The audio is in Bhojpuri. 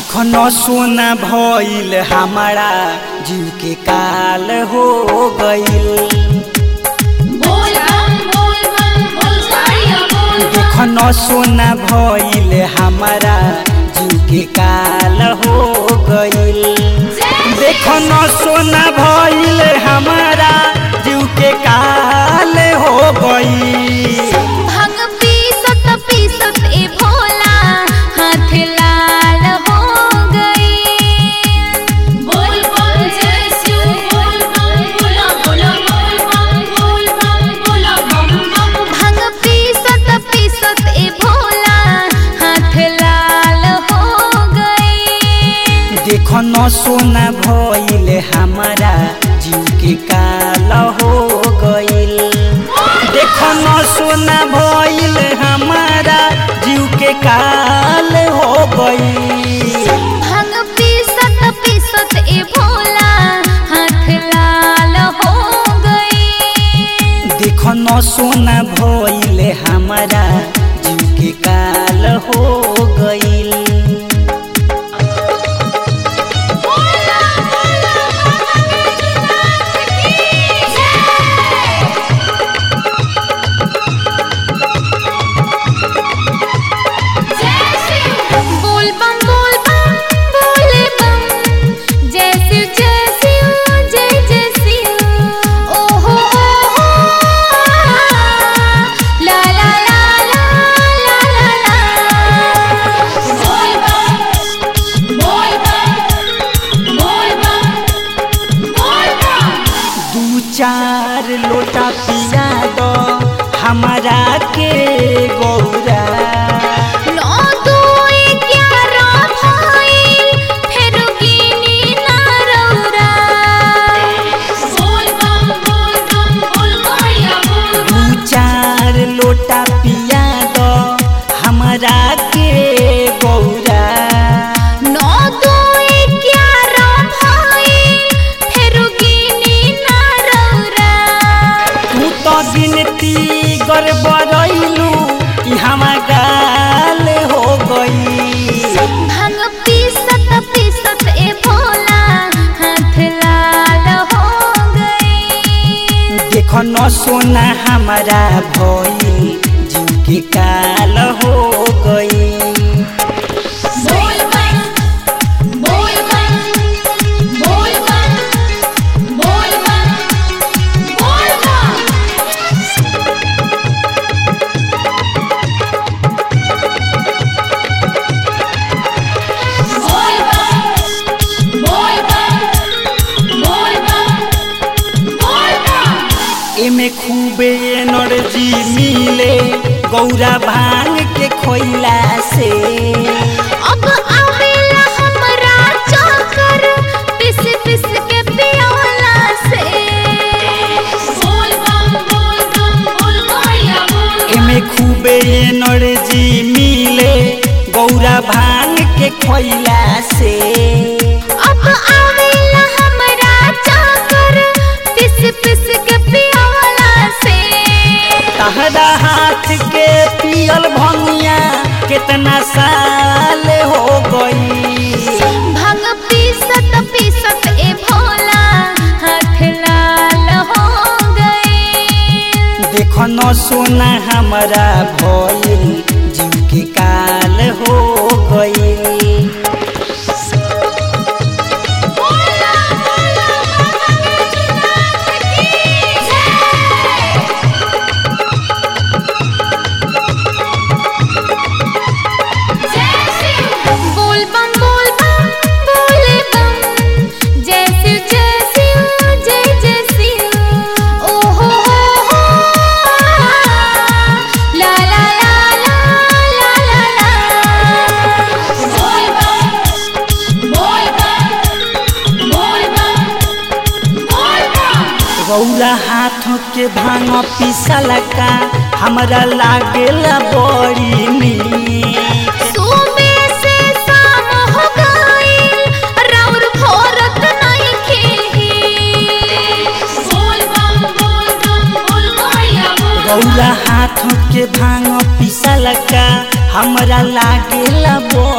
देखन सोना भइल हमारा जीव के काल हो गइल बोल बम बोल बम बोल साड़िया बोल बम देखन सोना भइल हमारा जीव के काल हो गइल देखन सोना भइल हमारा जीव के काल हो गइल भांग पीसत पीसत ए भोला हाथ लाल हो गई बोल बम जय शिव बोल बम बोला बोला बोल बम बोल बम बोला बम बम भांग पीसत पीसत ए भोला हाथ लाल हो गई देखन सोना भइल हमारा जीव के काल हो गइल देखन सोना भइल हमारा जीव के काल हो गइल भांग पीसत पीसत ए भोला हाथ लाल हो गई देखन सोना भइल हमारा जीव के काल हो गइल बोला बोला महाराज की जय जय शिव बोल बम बोल बम बोले बम जय शिव जय शिव जय जय शिव ओ हो हो ला ला ला ला ला ला ला बोल बम बोल बम बोल बम बोल बम दू चार लोटा पिया दो हमारा के गौरा नौ दो ग्यारह भइल फेर गिनी ना रौरा बोल बम बोल बम बोल गौरिया बोल दू चार लोटा पिया दो हमारा के गौरा नौ दो ग्यारह भइल फेर गिनी ना रौरा तू तो गिनती गड़बड़ैलू ई हमार गाल हो गई भांग पीसत पीसत ए भोला हाथ लाल हो गई देखो न सोना हमारा भइल जीव के काल हो गई बोल बम बोल बम बोल बम बोल बम बोल बम बोल बम बोल बम बोल बम बोल बम एमे खूबे एनर्जी मिले गौरा भांग के खोइला से अब आवेला हमरा चक्कर पिस पिस के पियोला से बोल बम बोल बम बोल गौरिया बोल एमे खूबे एनर्जी मिले गौरा भांग के खोइला से अब आवेला हमरा चक्कर पिस पिस के पियोला से तहरा हाथ के पियल भंगिया कितना साल हो गई भांग पीसत पीसत ए भोला हाथ लाल हो गई देखो न सोना हमारा भइल जीव के काल हो गई बोला बोला महाराज की जय जय शिव बोल बम बोल बम बोले बम जय शिव जय शिव जय जय शिव ओ हो हो ला ला ला ला ला ला ला बोल बम बोल बम बोल बम बोल बम गौरा हाथों के भांग पिसल का हमरा लागेला बड़ी नीक सुबह से शाम हो गई राउर भोरत नहीं खेही बोल बम बोल बम बोल गौरिया बोल गौरा हाथों के भांग पिसल का हमरा लागेला बड़ी